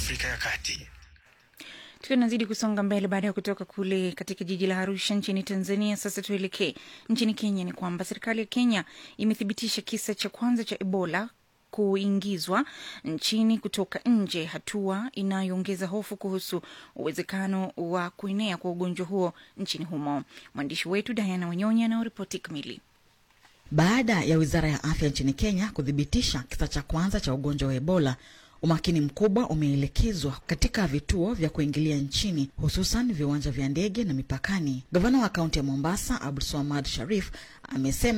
Afrika ya Kati. Tukiwa tunazidi kusonga mbele baada ya kutoka kule katika jiji la Arusha nchini Tanzania, sasa tuelekee nchini Kenya. Ni kwamba serikali ya Kenya imethibitisha kisa cha kwanza cha Ebola kuingizwa nchini kutoka nje, hatua inayoongeza hofu kuhusu uwezekano wa kuenea kwa ugonjwa huo nchini humo. Mwandishi wetu Diana Wanyonya anaoripoti kamili. Baada ya wizara ya afya nchini Kenya kuthibitisha kisa cha kwanza cha ugonjwa wa Ebola, umakini mkubwa umeelekezwa katika vituo vya kuingilia nchini, hususan viwanja vya ndege na mipakani. Gavana wa kaunti ya Mombasa Abdulswamad Sharif amesema